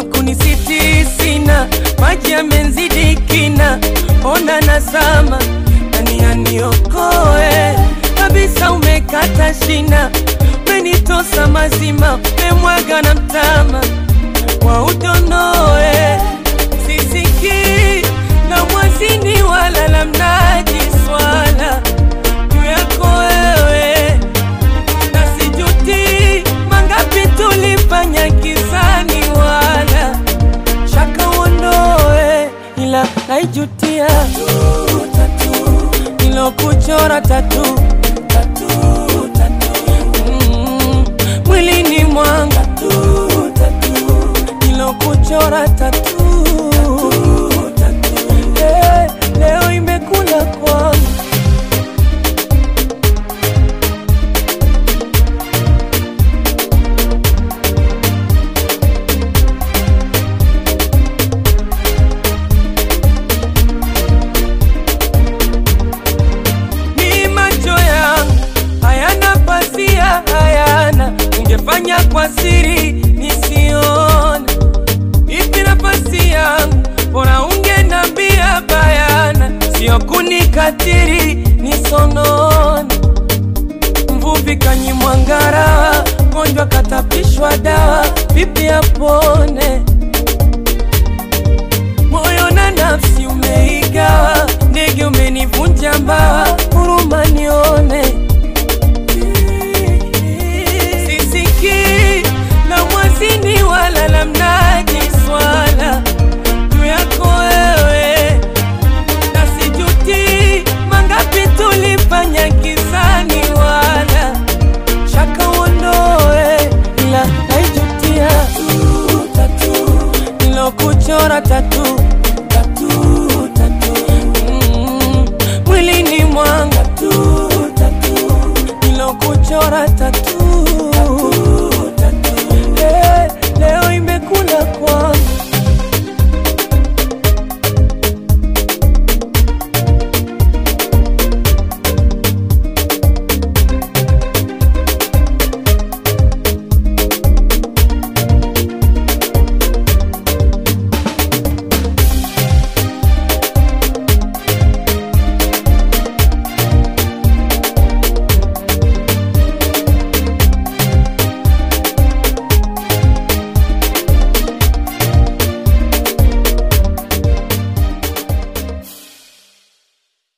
wakunisiti sina, maji yamenzidi kina, ona nazama, nani aniokoe kabisa, umekata shina, umenitosa mazima, umemwaga na mtama wa udonoe, sisiki la mwazini wala la mnaji swala juu yako wewe na sijuti mangapi tulifanya kizani, wala shaka uondoe, ila naijutia nilokuchora tatu Mm, mwilini mwanga nilokuchora tatu Eh, leo imekula kwangu ni macho yangu hayana pasia, hayana ungefanya kwa siri nisione. Ipi nafasi yangu, bora ungenambia bayana, sio kunikatiri nisonone. Mvuvi kanyimwa ngara, gonjwa katapishwa dawa, vipi apone? moyo na nafsi umeigawa, ndege umenivunja mbawa, huruma nione. Sisiki la mwazini wala la mnaji swala juu yako wewe, na sijuti mangapi tulifanya kizani, wala shaka uondoe, ila naijutia nilokuchora tatu Mm, mwilini mwanga nilokuchora tatu